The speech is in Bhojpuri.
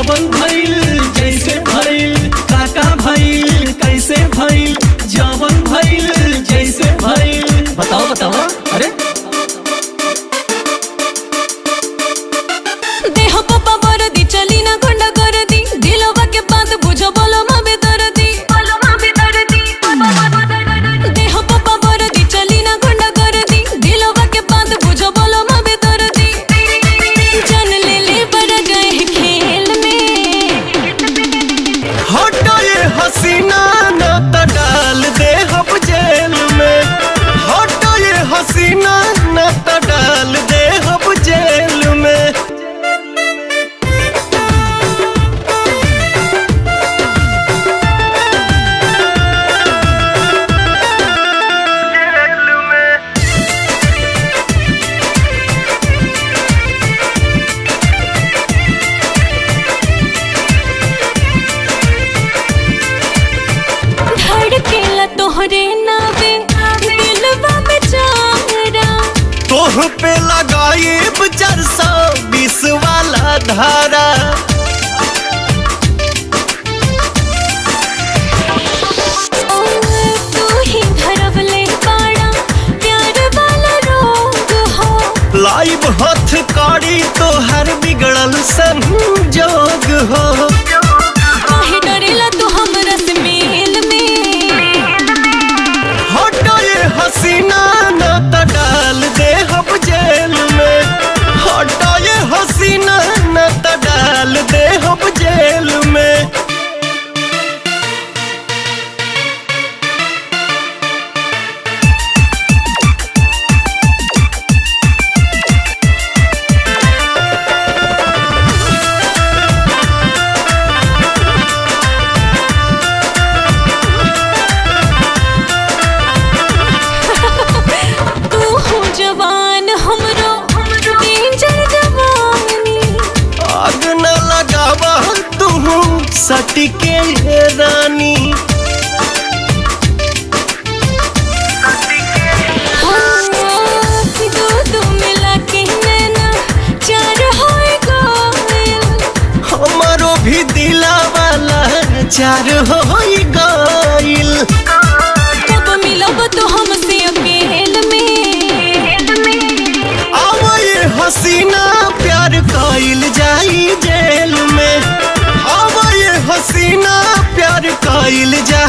जवन भइल जैसे भइल काका भइल कैसे भइल जवन भइल जैसे भइल बताओ बताओ अरे देह पप्पा बरदी चली ना गुंडा कर दी दिलवा के बात बुझो बोलो माँ बेदर दी बोलो माँ बेदर दी देह पप्पा बरदी चली ना गुंडा कर दी दिलवा के बात बुझो बोलो माँ बेदर दी जन ले ले बड़ा गए खेल में हटो ये हसीना न त डाल दे हम जेल में हटो ये हसीना न त डाल दे हम जेल में धड़केला तोहरे नावे दिलवा बेचारा तोह पे लगाए चार सौ बीस वाला धारा ओ तू ही धरवले बाड़ा प्यार वाला रोग हो लाइव हथ कड़ी तो हर बिगड़ल संजोग हो काहे डरेला तू हमरा से मेल में हटो ये हसीना न त डाल दे हम जेल में हटो ये हसीना न त डाल दे हम जेल में तू हो जवान हमरो डेंजर जवानी आग न लगावा तू सटके रानी दो दो मिला के नैना चार होए गोयल हमारो भी दिला वाला चार हो गइल कब मिलब तो हमसे अकेल में अब ये हसीना प्यार कइल जाई जेल में अब ये हसीना प्यार कइल जाई